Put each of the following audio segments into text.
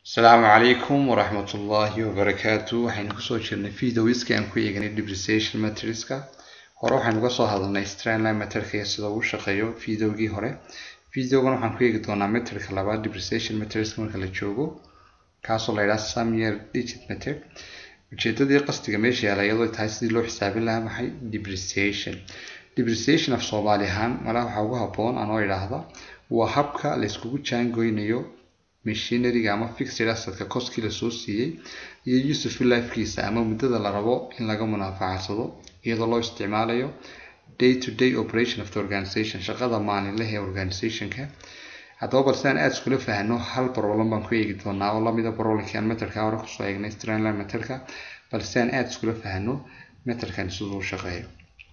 asalaamu calaykum waraxmat ullaahi wabarakaatu waxaynu kusoo jirnay videoiska aan ku eeganay depreciation materialska hore waxaynu uga soo hadalnay strandline materialka iyo sida uu shaqeeyo videogii hore videogan waxaan ku eegi doonaa meterka labaad depreciation materialska marka la joogo kaasoo la yidhaha some year digit meter ujeedadii qasdiga meesha yaala iyadoo tahay sidii loo xisaabin lahaa maxay depreciation depreciation af soomaali ahaan malaha waxaa ugu habboon anoo idhaahda waa habka la iskugu jaangoynayo machineryga ama fixed assetka koskii lasoo siiyey iyo useful lifekiisa ama muddada la rabo in laga munaafacadsado iyadoo loo isticmaalayo day to day operation of the organization shaqada maalinlaha ee organizationka haddaba bal si aan aada iskula fahno hal problem baan ku eegi doonaa oo lamida problemkii aan meterka hore kusoo eegnay strandline meterka bal si aan aada iskula fahno meterkan siduu u shaqeeyo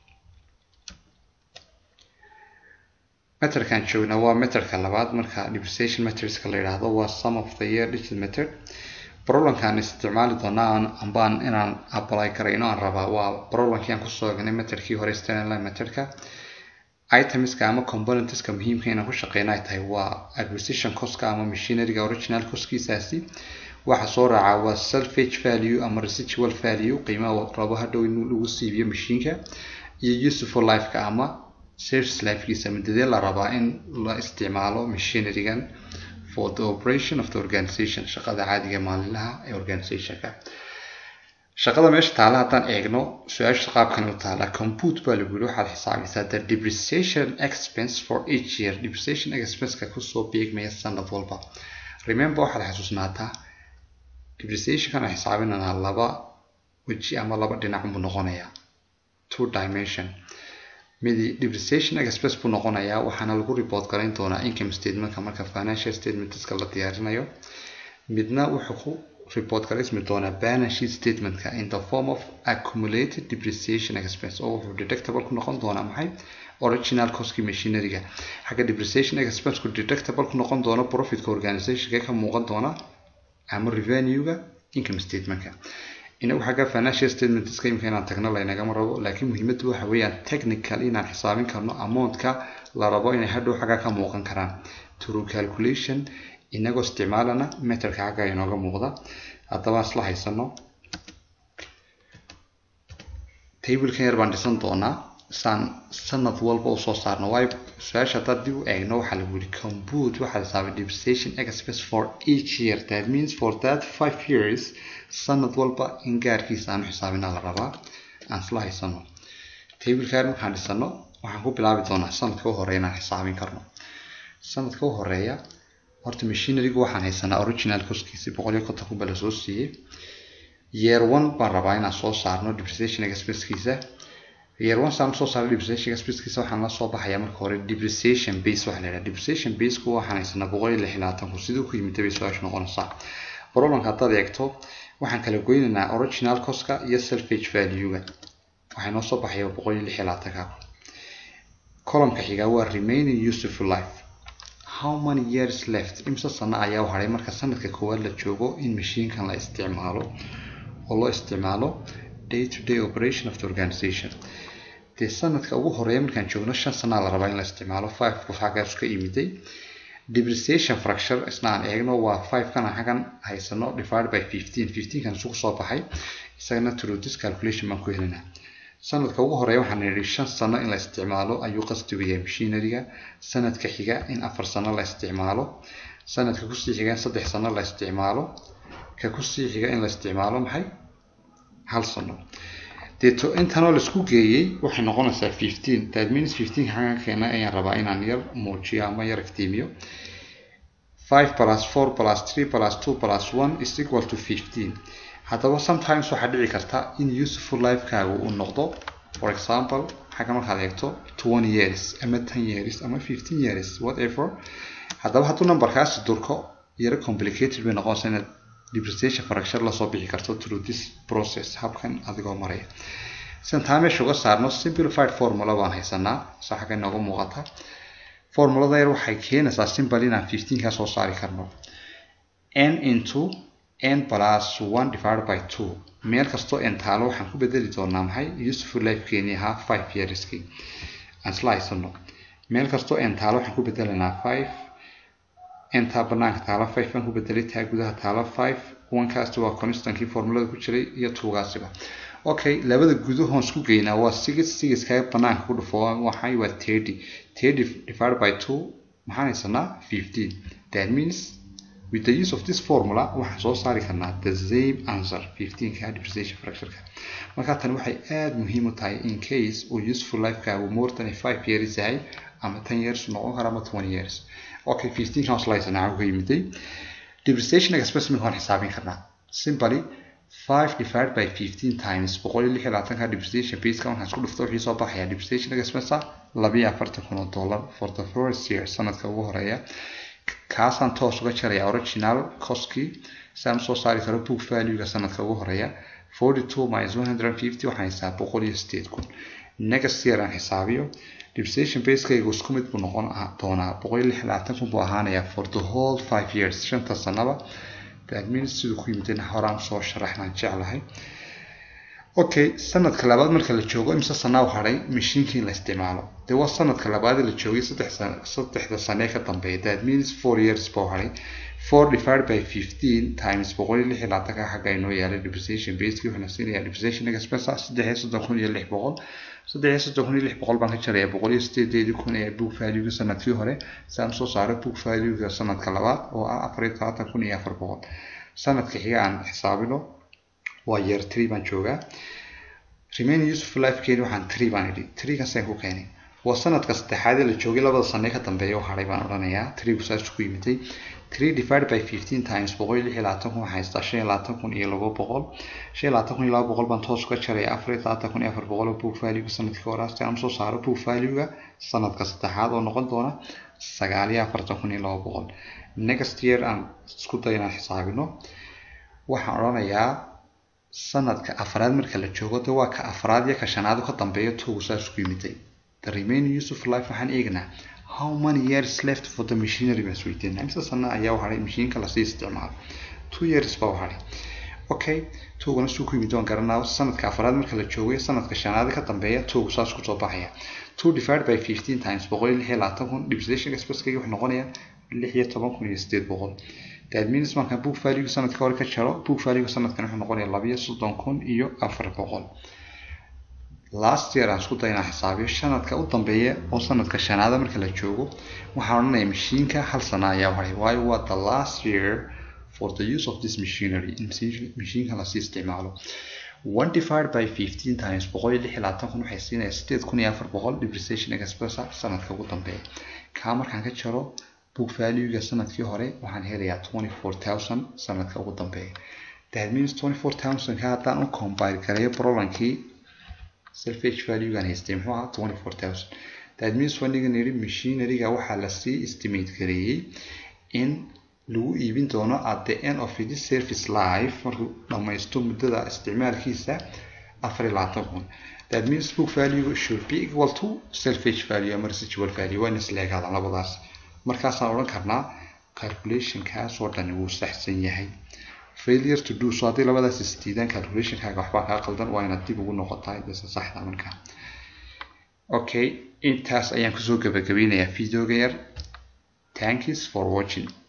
meterkan joogna waa meterka labaad marka depreciation meterska la yidhaahdo waa some of the year digit meter problemkaan isticmaali doonaa ambaan inaan apply karayno aan rabaa waa problemkii aan kusoo egnay meterkii hore strandline meterka itemska ama componentska muhiimka inaan ku shaqeyna ay tahay waa acquisition costka ama machineryga original costkiisaasi waxa soo raaca waa selfage value ama residual value qiimaha rabo hadhow in lagu siibiyo mashiinka iyo useful lifeka ama service lifekiisa muddadee la rabaa in la isticmaalo machinerygan for the operation of the organization shaqada caadiga maalinlaha ee organizationka shaqada meesha taala haddaan eegno su-aasha qaabkan u taala compute baa lagu yiri waxaad xisaabisaa the depreciation expense for each year depreciation expenseka kusoo beegmaya sanad walba remember waxaad xasuusnaataa depreciationkan aan xisaabinanaa laba weji ama laba dhinac buu noqonayaa two dimension midi depreciation expense buu noqonayaa waxaana lagu report garayn doonaa income statementka marka financial statementska la diyaarinayo midna wuxuu ku report garaysmi doonaa balance sheet statementka in the form of accumulated depreciation expense oo wuxuu deductible ku noqon doonaa maxay original costki machineryga xagga depreciation expenseku deductible ku noqon doono profitka organizationka ka muuqan doona ama revenue-ga income statementka inagu xagga financial statementska imika inaan tagno laynagama rabo laakiin muhiimaddu waxa weeyaan technical inaan xisaabin karno amountka la rabo inay hadhow xagga ka muuqan karaan true calculation inagoo isticmaalana meterka xagga inooga muuqda haddaba isla haysano tablekan yar baan dhisan doonaa saan sanad walba usoo saarno waayo su-aasha haddaad dib u eegno waxaa lagu yidhi compute waxaa xisaabay depreciation expense for each year that means for that five years sanad walba in gaarkiisa aanu xisaabina la rabaa aan isla haysano tablekan markaan dhisano waxaan ku bilaabi doonaa sanadka u horeeya inaan xisaabin karno sanadka u horeeya horta machinerygu waxaan haysanaa original coskiisi boqol iyo konton kunba lasoo siiyey year one baan rabaa inaan soo saarno depreciation expensekiisa year one saan soo saarno depreciation expensekiisa waxaan la soo baxayaa marka hore depreciation base waxaa la yidhaha depreciation baseku waxaan haysanaa boqol iyo lix iyo labaatan kun siduu ku yimid bay su-aashu noqonaysaa problemka haddaad eegto waxaan kala goynaynaa original costka iyo selfage value-ga waxay noo soo baxaya boqol iyo lix iyo labaatanka kun columnka xigaa waa remaining useful life how many years left imse sano ayaa u hadhay marka sanadka koowaad la joogo in mashiinkan la isticmaalo oo loo isticmaalo day to day operation of the organization dee sanadka ugu horeeya markaan joogno shan sanaa la rabaa in la isticmaalo five qof xaggaas ka imiday depreciation fracture isna aan eegno waa five kan aan xaggan haysano divided by fifteen fifteen kan isugu soo baxay isagana through this calculation baan ku helinaa sanadka ugu horeeya waxaan yidhi shan sano in la isticmaalo ayuu qasdigu yahay machineryga sanadka xiga in afar sano la isticmaalo sanadka kusii xiga in saddex sano la isticmaalo ka kusii xiga in la isticmaalo maxay hal sano deeto intanoo laisku geeyey waxay noqonaysaa fifteen that means fifteen xaggan keena ayaan rabaa inaan yar muujiyo ama yar iftiimiyo five plus four plus three plus two plus one is equal to fifteen haddaba sometimes waxaa dhici karta in useful lifekaagu uu noqdo for example xagga markaad eegto twenty years ama ten years ama fifteen years whatever haddaba hadduu numberkaasi durko yaro complicated bay noqonaysa inaad depreciation fracture lasoo bixi karto through this process habkan adigoo maraya sidan taa meesha uga saarno simplified formula baan haysanaa sa xagga inooga muuqata formulada yar waxay keenaysaa simple inaan fifteen kaa soo saari karno n into n plus one divided by two meel kastoo n taalo waxaan ku bedeli doonaa maxay useful lifekeeni ahaa five yearskii aan isla haysano meel kastoo n taalo waxaan ku bedelanaa five intaa banaanka taala five baan ku bedelay taa gudaha taala five onekaasi waa constankii formulada ku jiray iyo tuugaasiba okay labada gudahoon isku geynaa waa six sixkaga banaanka ku dhufo waxay waa thirty thirty divided by two maxaan haysanaa fifteen that means with the use of this formula waxaan soo saari karnaa the same answer fifteenka depreciation fractureka marka tani waxay aada muhiim u tahay in case uu useful lifekaagu more than five years yahay ama ten years noqon kara ama twenty years okay fifteenkan waslaysanaa uga yimiday depreciation expressment waan xisaabin karnaa simply five divided by fifteen times boqol iyo lix iyo labaatanka depreciation baseka markaan isku dhufto wixii soo baxaya depreciation expense labiyo afartan kun oo dollar for the first year sanadka ugu horeeya kaasaan toos uga jaraya original costkii si aan usoo saari karo book valuega sanadka ugu horeeya forty two minus one hundred and fifty waxaan xisaab boqol iyo sideed kun next year aan xisaabiyo depreciation basekaygu isku mid buu noqon doonaa boqol iyo lix iyo labaatan kun buu ahaanayaa for the whole five years shanta sanaba that means siduu ku yimidna horaan usoo sharaxnaan jeclahay okay sanadka labaad marka la joogo imse sanaa u hadhay mashiinkii in la isticmaalo dee waa sanadka labaad la joogay saddex saddexda sane ka dambeeya that means four years buu hadhay four divided by fifteen times boqol iyo lix iyo labaatanka xagga inoo yaalay depreciation baseki wuxuuna siinayaa depreciation expense saddex iyo soddon kun iyo lix boqol saddex iyo soddon kun iyo lix boqol baan ka jaraya boqol iyo sideedeedii kun ee book valuega sanadkii hore si aan soo saaro book valuega sanadka labaad oo ah afar iyo todobaatan kun iyo afar boqol sanadka xiga aan xisaabino waa year tree baan joogaa remaining useful lifekeeni waxaan tree baan idhi treegaasaan ku keenay waa sanadka saddexaad ee la joogay labada sane ka dambeeya oo hadhay baan odhanayaa treegu saas ku yimiday three divided by fifteen times boqol iyo lix iyo labaatan kun waxaa haystaa shan iyo labaatan kun iyo laba boqol shan iyo labaatan kun iyo laba boqol baan toos uga jaraya afar iyo labaatan kun iyo afar boqol oo book valuega sanadkii hore si aan usoo saaro book valuega sanadka saddexaad oo noqon doona sagaal iyo afartan kun iyo laba boqol next year aan isku day inaan xisaabino waxaan odhanayaa sanadka afraad marka la joogo de waa ka afraad iyo ka shanaad ka dambeeya tuugu saas ku yimiday the remaining use of life waxaan eegnaa how many years left for the machinery baan isweydiinaa imse sana ayaa u hadhay mashiinka lasii isticmaalo two years baa u hadhay okay tuugana suu ku yimid waan garanaa sanadka afraad marka la joogay sanadka shanaad ka dambeeya tuugu saas kusoo baxaya two divided by fifteen times boqol iyo lix iyo labaatan kun depreciation expensekayga wuxuu noqonayaa lix iyo toban kun iyo sideed boqol that means markaan book value sanadka hore ka jaro book value sanadkan wuxuu noqonayaa labiyo soddon kun iyo afar boqol last year aan isku day inaan xisaabiyo sanadka u dambeeya oo sanadka shanaada marka la joogo waxaan odhanayaa mashiinka hal sana ayaa haray waayo waa the last year for the use of this machinery in mashiinka lasii isticmaalo one divided by fifteen times boqol iyo lix iyo labaatan kun waxay siinaya sideed kun iyo afar boqol depreciation expressa sanadka ugu dambeeya kaa markaan ka jaro book valuega sanadkii hore waxaan helayaa twenty four thousand sanadka ugu dambeeya that means twenty four thousand ka haddaan u combine gareeyo brolankii selfage valuegan haystay muxuu ahaa twenty four thousand that means wanigan yidhi machineryga waxaa lasii estimate gareeyey in lagu iibin doono at the end of this service life markuu dhammaysto muddada isticmaalkiisa afar iyo labaatan kun that means book value should be equal to selfage value ama residual value waa in isleegaadaan labadaas markaasaan odhan karnaa calculationkaas oo dhani wuu saxsan yahay failure to do so haddii labadaas isdiidaan calculationkaaga waxbaa kaa qaldan waa inaad dib ugu noqotaa dasa saxda markaa okay intaas ayaan kusoo gabagabeynayaa videoga yar thanks for watching